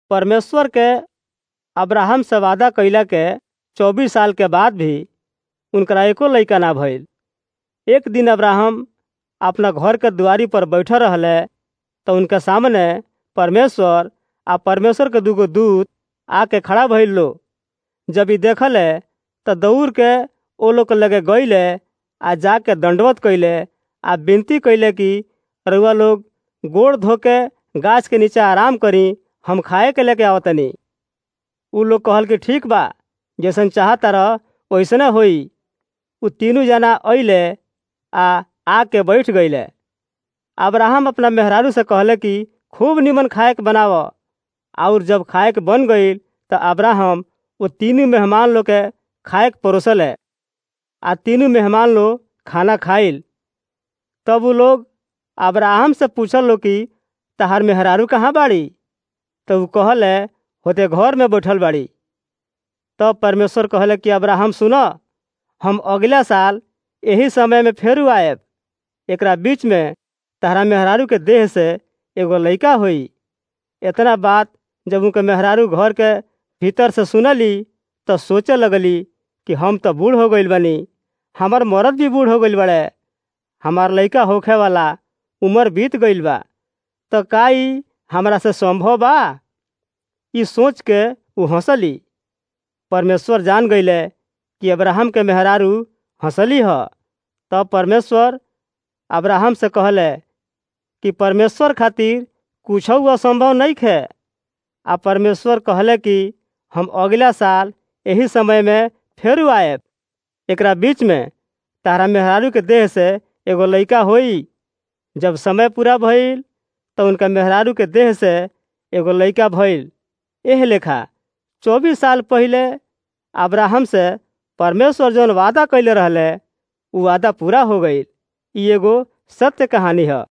परमेश्वर के अब्राहम से वादा कइला के चौबीस साल के बाद भी उनकरा एको लइका ना भइल एक दिन अब्राहम अपना घर के दुआरी पर बैठल रहले तो उनके सामने परमेश्वर आ परमेश्वर के दूगो दूत आके खड़ा भइल लो जब ई देखले त दौड़ के ओ लोग के लगे गइले आ जाके दंडवत कइले आ विनती कइले कि रउआ लोग गोड़ धोके गाछ के नीचे आराम करी हम खाए के लेके आवतनी उ लोग कहल कि ठीक बा जैसन चाहता रह वैसने होई उ तीनों जना अइले आ आके बैठ गइले अब्राहम अपना मेहरारू से कहले कि खूब निमन खाए के बनाव और जब खाए के बन गईल त अब्राहम वो तीनों मेहमान लोग के खाए के परोसले आ तीनों मेहमान लोग खाना खाइल तब वो लोग अब्राहम से पूछल लो कि तहार मेहरारू कहाँ बाड़ी तो वो कहले होते घर में बैठल बाड़ी तब परमेश्वर कहले कि अब्राहम सुनो हम अगला साल यही समय में फेरू आयब एकरा बीच में तहरा मेहरारू के देह से एगो लइका होई इतना बात जब उनके मेहरारू घर के भीतर से सुनली तो सोचे लगली कि हम तो बूढ़ हो गईल बनी हमार मरद भी बूढ़ हो गईल बड़े हमार लइका होखे वाला उम्र बीत गईल बा तो का ई हमरा से संभव बा ई सोच के उ हंसली परमेश्वर जान गईले कि अब्राहम के मेहरारू हंसली ह तब परमेश्वर अब्राहम से कहले कि परमेश्वर खातिर कुछ असंभव नहीं खे आ परमेश्वर कहले कि हम अगला साल यही समय में फेरू आयब एकरा बीच में तारा मेहरारू के देह से एगो लइका होई जब समय पूरा भइल तो उनका मेहरारू के देह से एगो लइका भइल एह लेखा चौबीस साल पहले अब्राहम से परमेश्वर जौन वादा कैले रहले उ वादा पूरा हो गईल ई एगो सत्य कहानी है